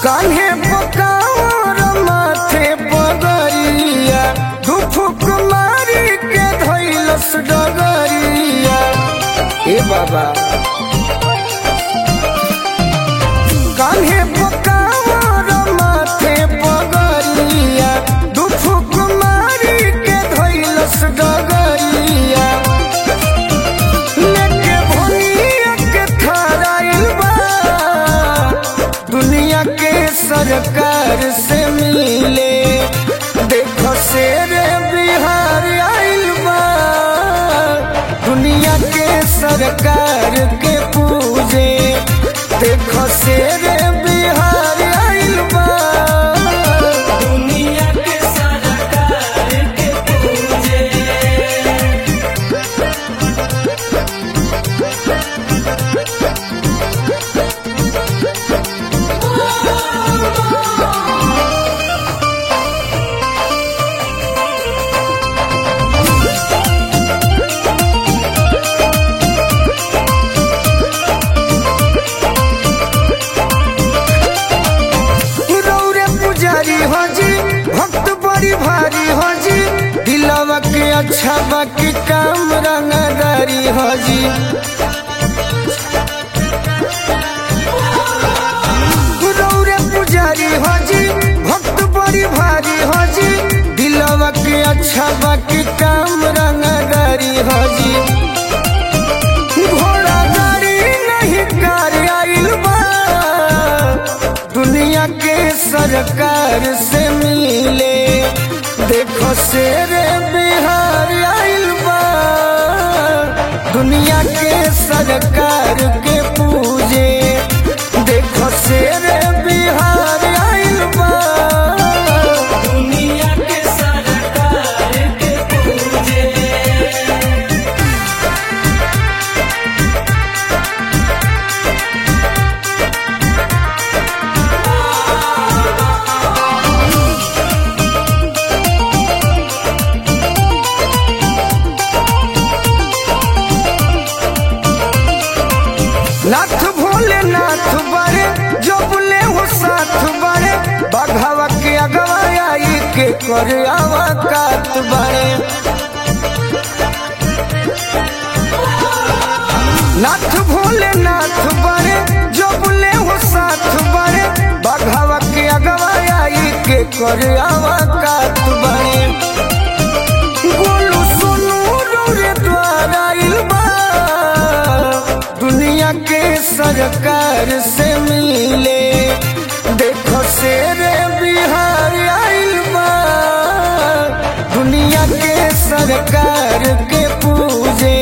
कान्हे पकावर माथे पगरिया धुफुक मारी के धैलस डगरिया ए बाबा कान्हे पकावर माथे पगरिया धुफुक मारी के धैलस डगरिया लेके भोनिया के थराइल बा दुनिया के सरकार से मिले देखो शेर बिहार आइल बा दुनिया के सरकार के पूजे देखो शेर बिहार आइल बा दुनिया के सरकार के पूजे रौरे पुजारी हो जी भक्त बड़ी भारी हो जी दिलवा के अच्छा बाकी काम रंगदारी हो जी रौरे पुजारी हो जी भक्त बड़ी भारी हो जी दिलवा के अच्छा बाकी काम रंगदारी हो जी घोड़ा गाड़ी नहीं कार आइल बा दुनिया के सरकार से मिले देखो शेर बिहार आइल बा दुनिया के सरकार के पूजे देखो शेर बिहार आइल बा दुनिया के सरकार के पूजे नाथ भोले नाथ बड़े जो बोले हो साथ बड़े बघावा के अगवा आई के कर आवा कात बड़े नाथ भोले नाथ बड़े जो बोले हो साथ बड़े बघावा के अगवा आई के कर आवा कात बड़े गोलू सोनू रे द्वारा इल्बा दुनिया के सरकार से मिले देखो शेर बिहार आइल बा दुनिया के सरकार के पूजे